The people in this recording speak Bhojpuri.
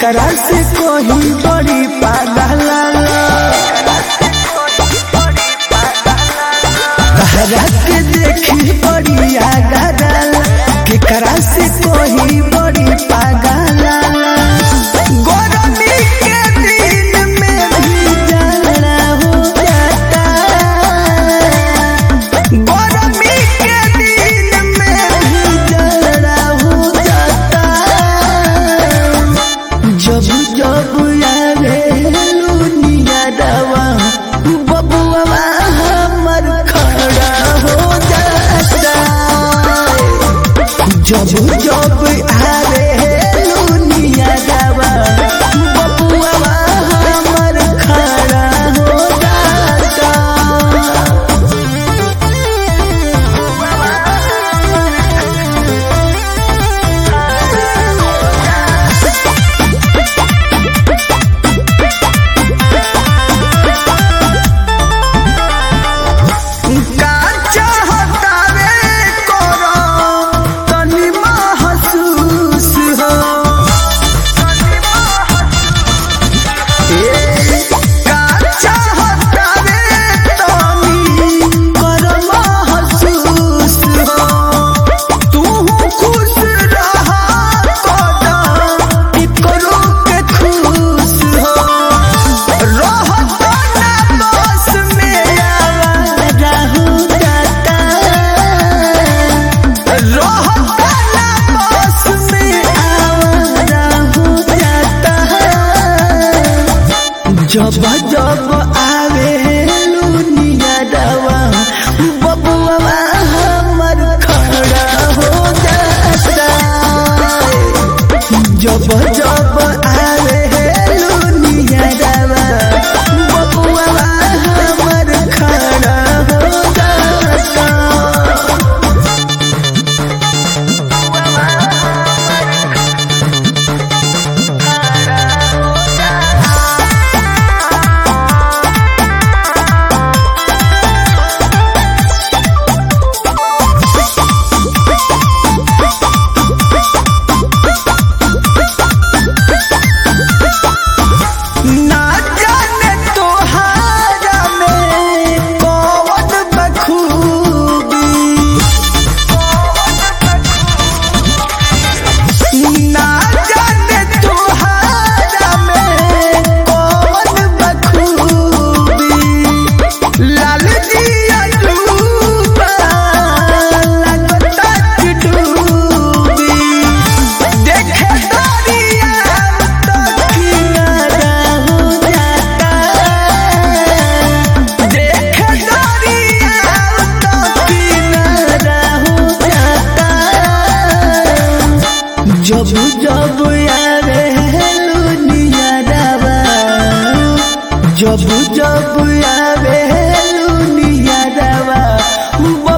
केकरा से कोही बड़ी पागल तहरा के देखी बड़ी आगरल केकरा से कोही बड़ी पागल गरमी के दिन में भी जाना हो जाता गरमी के दिन में भी जाना हो जाता जब जब यारे लुनिया दवा बबुआ हमर खड़ा हो जाता जब जब आरे लुनिया दवा बबुआ हमर खड़ा हो जाता का चाहतावे करो तनी महसूस हो ए, का चाहतावे तनी करो महसूस हो तू खुश रहा कदम करो के खुश हो रहता ना बस में आवारा हो जाता रहता ना बस में आवारा हो जाता जब जब आवे लुनिया दवा बबुआ हमर खड़ा हो जाता जब जब आवे लुनिया दवा बबुआ हमर खड़ा हो जाता ना जाने तोहारा में कौन बखूबी ना जाने तोहारा में कौन बखूबी लाल जिया डूबा लगता कि डूबी देखे दरिया तो किनारा हो जाता देखे दरिया तो किनारा हो जाता जब जब यारे लुनिया दवा जब जब यारे लुनिया दवा